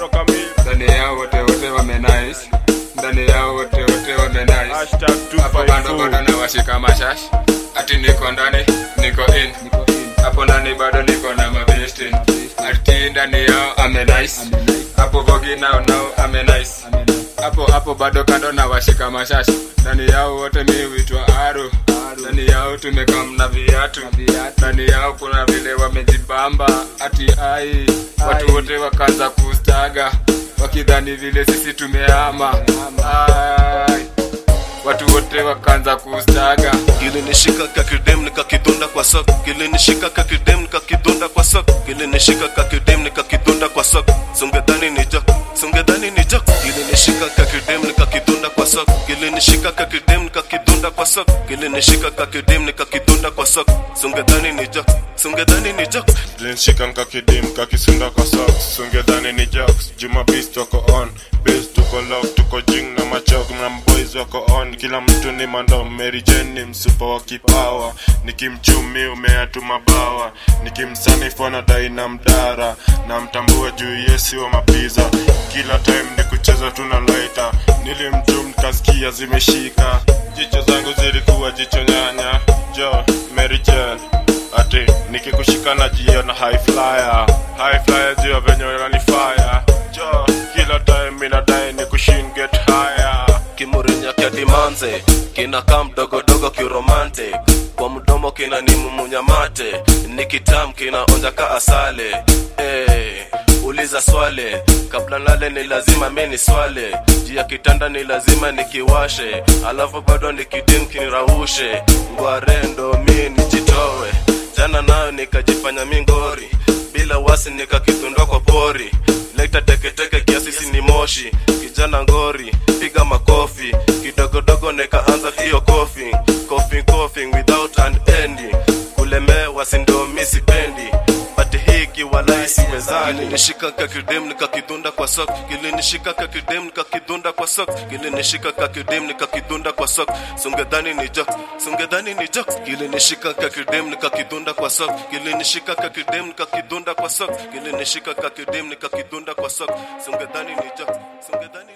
Aro kamili. ndani yao wote wote wamenice ndani yao wote wote wamenice Hashtag hapo bado 254. bado nawashika mashash ati niko ndani niko in hapo ndani bado niko na mabesti ati ndani yao amenice hapo bogi nao nao amenice hapo hapo bado kando na washika mashash ndani yao wote mi huitwa aro ndani yao tumekam na viatu ndani yao kuna vile wamejibamba ati ai watu wote wakaanza kustaga wakidhani vile sisi tumehama ai watu wote wakaanza kustaga kilinishika kakidem nikakidunda kwa sok kilinishika kakidem nikakidunda kwa sok kilinishika kakidem nikakidunda kwa sok sungedhani ni jok sungedhani ni jok kilinishika kakidem nikakidunda kwa sok kilinishika kakidem nikakidunda kwa sok kilinishika kakidem nikakidunda kwa sok sungedhani ni jok sungedhani ni jok Linshika nkakidim kakisunda kwa socks Sungedhani ni jokes Juma beast wako on Bass tuko lock tuko jing na machok na boys wako on Kila mtu ni mando Mary Jane ni msupa wa kipawa Nikimchumi umeatu mabawa Nikimsanifu anadai na mdara Na mtambua juu yesi wa mapiza Kila time ni kucheza tuna laita Nilimchum nikasikia zimeshika Jicho zangu zilikuwa jicho nyanya Jo Mary Jane ati nikikushika na jiona high flyer high flyer juu ya venye unanifaya jo kila time inadai ni kushin get higher kimurinya kya dimanze kinakaa mdogodogo kiromantic kwa mdomo kina ni mumunya mate ni kitam kinaonja ka asale hey, uliza swale kabla nale ni lazima mi ni swale juu ya kitanda ni lazima nikiwashe alafu bado nikidim kiniraushe ngwarendo mi nijitowe jana nayo nikajifanya mingori bila wasi nikakitundwa kwa pori leta teketeke kiasisi ni moshi kijana ngori piga makofi kidogodogo nikaanza hiyo kofi kofi kofi without an ending kulemewa sindo mi sipendi bati hiki walai siwezani kilinishika kakidem nikakidunda kwa sok kilinishika kakidem nikakidunda kwa sok kilinishika kakidem nikakidunda kwa sok sungedhani ni jok sungedhani ni jok kilinishika kakidem nikakidunda kwa sok kilinishika kakidem nikakidunda kwa sok kilinishika kakidem nikakidunda kwa sok sungedhani ni jok sungedhani